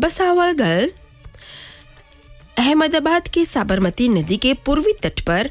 बसावल गल अहमदाबाद के साबरमती नदी के पूर्वी तट पर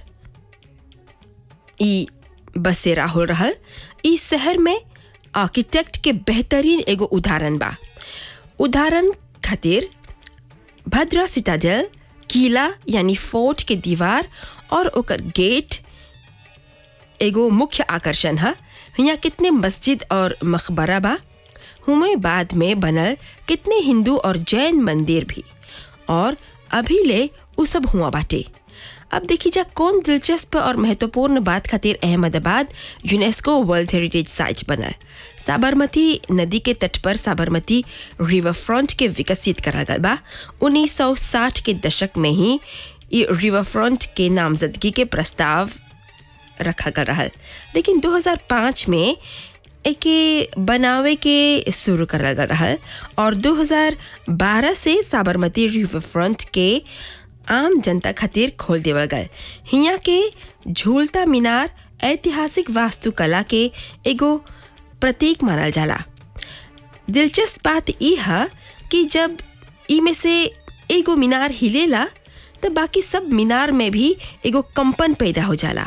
ई बसेरा हो रहल ई शहर में आर्किटेक्ट के बेहतरीन एगो उदाहरण बा उदाहरण खातिर भद्रा सिटाडेल किला यानी फोर्ट के दीवार और ओकर गेट एगो मुख्य आकर्षण है यहाँ कितने मस्जिद और मकबरा बा हुमे बाद में बनल कितने हिंदू और जैन मंदिर भी और अभी ले उ सब हुआ बाटे अब देखी जा कौन दिलचस्प और महत्वपूर्ण बात खातिर Ahmedabad UNESCO world heritage site बनल साबरमती नदी के तट पर साबरमती रिवर फ्रंट के विकसित करल गल बा 1960 के दशक में ही ये रिवर फ्रंट के नामजदगी के प्रस्ताव रखा गल रहल लेकिन 2005 में एके बनावे के शुरू करल गल रहल और 2012 से साबरमती रिवर फ्रंट के आम जनता खातिर खोल देवल गल हिया के झूलता मीनार ऐतिहासिक वास्तुकला के एगो प्रतीक मानल जाला दिलचस्प बात ई है कि जब ई में से एगो मीनार हिलेला तो बाकी सब मीनार में भी एगो कंपन पैदा हो जाला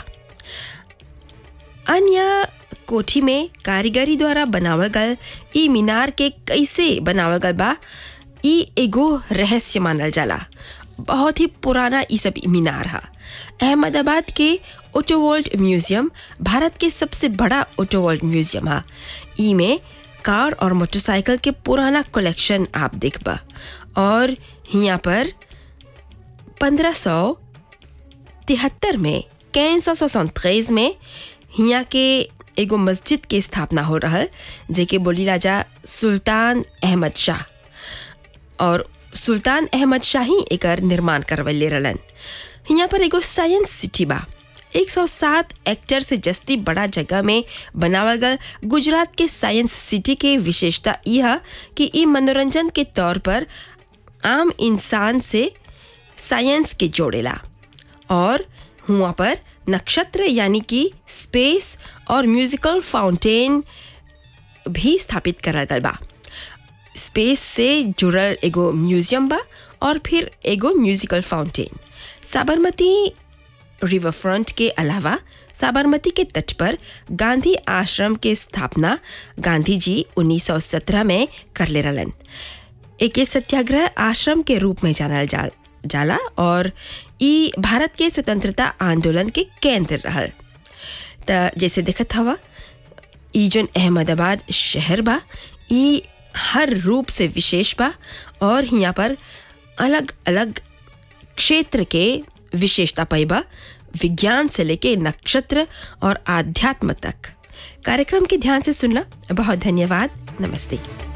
अन्य कोठी में कारीगरी द्वारा बनावल गल ई मीनार के कैसे बनावल गल बा ई एगो रहस्य मानल जाला बहुत ही पुराना ई सब मीनार है अहमदाबाद के ओटोवर्ल्ड म्यूजियम भारत के सबसे बड़ा ओटोवर्ल्ड म्यूजियम है ई में कार और मोटरसाइकिल के पुराना कलेक्शन आप देखबा और यहाँ पर पंद्रह सौ तिहत्तर में कैन सौ सौ में हिया के एगो मस्जिद के स्थापना हो रहल जेके बोली राजा सुल्तान अहमद शाह और सुल्तान अहमद शाह ही एकर निर्माण करवले रहलन हिया पर एगो साइंस सिटी बा 107 एक्टर से जस्ती बड़ा जगह में बनावल गल गुजरात के साइंस सिटी के विशेषता यह कि ई मनोरंजन के तौर पर आम इंसान से साइंस के जोड़ेला और हुआ पर नक्षत्र यानी कि स्पेस और म्यूजिकल फाउंटेन भी स्थापित करल गल बा स्पेस से जुड़ल एगो म्यूजियम बा और फिर एगो musical fountain Sabarmati river front के अलावा साबरमती के तट पर गांधी आश्रम के स्थापना गांधी जी 1917 में कर ले रहलन एक सत्याग्रह आश्रम के रूप में जानल जा जाला और ई भारत के स्वतंत्रता आंदोलन के केंद्र रहल त जैसे देखत हवा ई जोन अहमदाबाद शहर बा ई हर रूप से विशेष बा और यहाँ पर अलग अलग क्षेत्र के विशेषता पैबा विज्ञान से लेके नक्षत्र और आध्यात्म तक कार्यक्रम के ध्यान से सुनना बहुत धन्यवाद नमस्ते